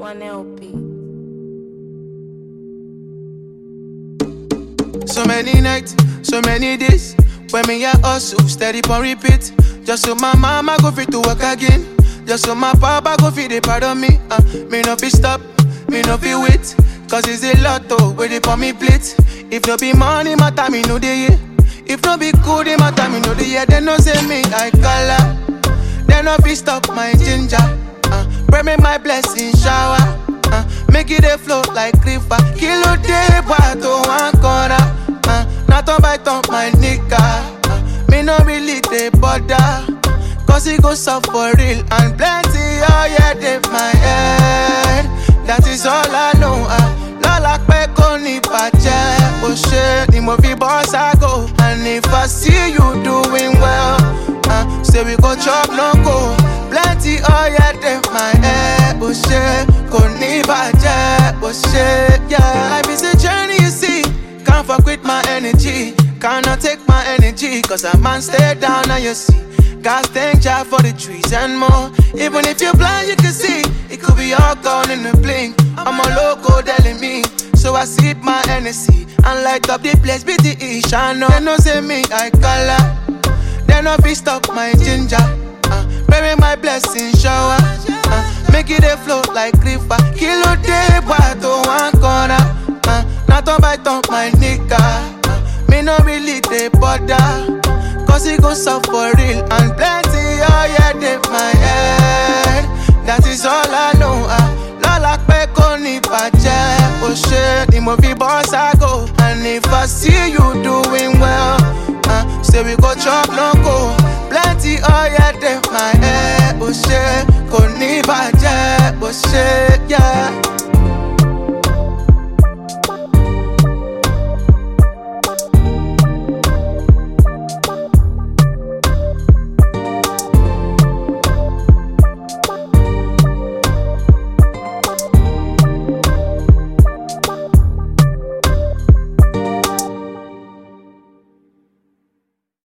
one LP. So many nights, so many days. When me a hustle, steady on repeat. Just so my mama go fit to work again. Just so my papa go fit they pardon me. Uh, me no be stop, me no be wait. Cause it's a lot though, where they for me plate. If no be money, my time, me know they yeah. If no be cool, they my time, me know they yeah. They no say me, I color. They no be stop my ginger. Uh, pray me my blessing shower. Uh, make it a flow like river. Kilo day, boy, to one corner. Uh, not on by top my nigga. Uh, me no really they bother. Cause it goes up for real and plenty. Oh yeah, they my head. That is all I know. Uh, Lola pé kò ní bàjẹ́. Ó ṣe ni mo fi bọ́ ságo. And if I see you doing well, uh, say we go chop no go. Plenty oh yeah, they my head. Ó ṣe kò ní bàjẹ́. Ó ṣe yeah. Life is a journey you see. Can't fuck with my energy. Cannot take my energy. Cause a man stay down and you see. God thank Jah for the trees and more. Even if you're blind, you can see. It could be all gone in a blink. I'm a loco telling me. So I sip my Hennessy and light up the place. BTE, shine They no say me, I color. They no be stop my ginger. Uh, bury my blessing shower. Uh, make it a flow like river. Kilo day, boy, to one corner. Uh, not on by top my nigga. Uh, me no really they bother. Cause it goes up for real and plenty. Oh yeah, they my head. That is all I know. Uh, Lola pé kò ní bàjẹ́. Ó ṣe ni mo fi bọ́ ságo. And if I see you doing well, uh, say we go chop no go. Plenty, oh yeah, they my head.